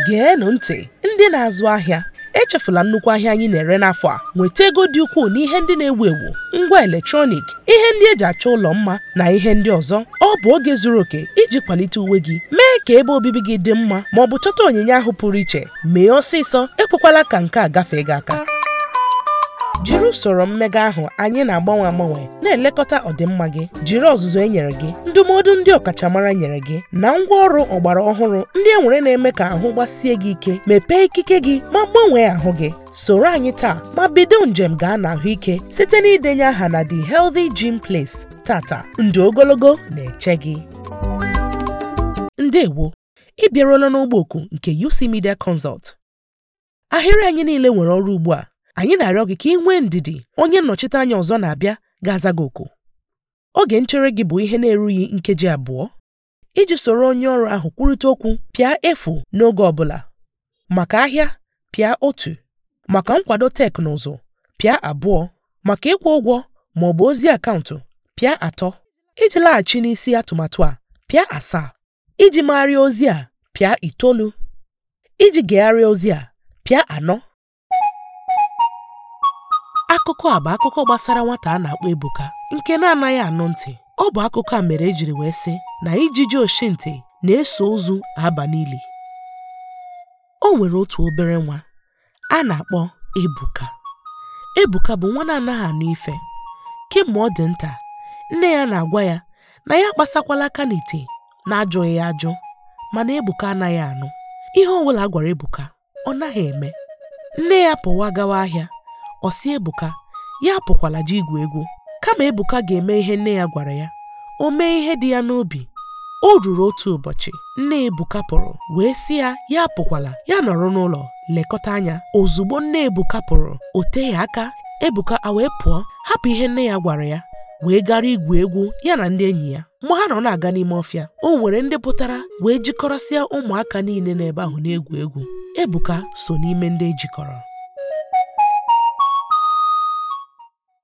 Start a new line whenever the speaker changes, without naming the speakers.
geenụ ntị ndị na-azụ ahịa echefula nnukwu ahịa anyị na-ere n'afọ a nweta ego dị ukwuu n'ihe ndị na-ewu ewu ngwa eletrọnik ihe ndị eji achọ ụlọ mma na ihe ndị ọzọ ọ bụ oge zuru oke iji kwalite uwe gị mee ka ebe obibi gị dị mma ma ọ bụ chọta onyinye ahụ pụrụ iche mee ọsịsọ ekwekwala ka nke a gafee gị aka jiri usoro mmega ahụ anyị na-agbanwe agbanwe na-elekọta ọdịmma gị jiri ọzụzụ e nyere gị ndụmọdụ ndị ọkachamara nyere gị na ngwaọrụ ọgbara ọhụrụ ndị e nwere na-eme ka ahụ gbasie gị ike mepee ikike gị ma gbanwee ahụ gị soro anyị taa ma bido njem gaa n'ahụike site na idenye aha na The Healthy Gym Place tata ndụ ogologo na-eche gị ndewo ị bịaruola n'ụgbọ oku nke UC Media Consult ahịrị anyị niile nwere ọrụ ugbu a anyị na-arịọ gị ka ị nwee ndidi onye nnọchite anya ọzọ na-abịa ga-aza gị oku oge nchere gị bụ ihe na-erughị nkeji abụọ iji soro onye ọrụ ahụ kwurịta okwu pịa efu n'oge ọ bụla maka ahịa pịa otu maka nkwado teknụzụ pịa abụọ maka ịkwụ ụgwọ ma ọ bụ ozi akaụntụ pịa atọ iji laghachi n'isi atụmatụ a pịa asaa iji megharịa ozi a pịa itoolu iji gegharịa ozi a pịa anọ akụkọ a bụ akụkọ gbasara nwata a na-akpọ Ebuka nke na-anaghị anụ ntị ọ bụ akụkọ a mere ejiri wee sị na ijiji oshintị na-eso ozu aba n'ili o nwere otu obere nwa a na-akpọ Ebuka Ebuka bụ nwa na-anaghị anụ ife kemgbe ọ dị nta nne ya na-agwa ya na ya kpasakwala aka n'ite na-ajụghị ya ajụ mana Ebuka anaghị anụ ihe ọ bụla a gwara Ebuka ọ naghị eme nne ya pụwa gawa ahịa ọ sị Ebuka ya apụkwala ji igwu egwu kama Ebuka ga-eme ihe nne ya gwara ya o mee ihe dị ya n'obi o ruru otu ụbọchị nne Ebuka pụrụ wee sị ya ya apụkwala ya nọrọ n'ụlọ lekọta anya ozugbo nne Ebuka pụrụ o teghị aka Ebuka a wee pụọ hapụ ihe nne ya gwara ya wee gara igwu egwu ya na ndị enyi ya mgbe ha nọ na-aga n'ime ọfịa o nwere ndị pụtara wee jikọrọsịa ụmụaka niile n'ebe ahụ na-egwu egwu Ebuka so n'ime ndị ejikọrọ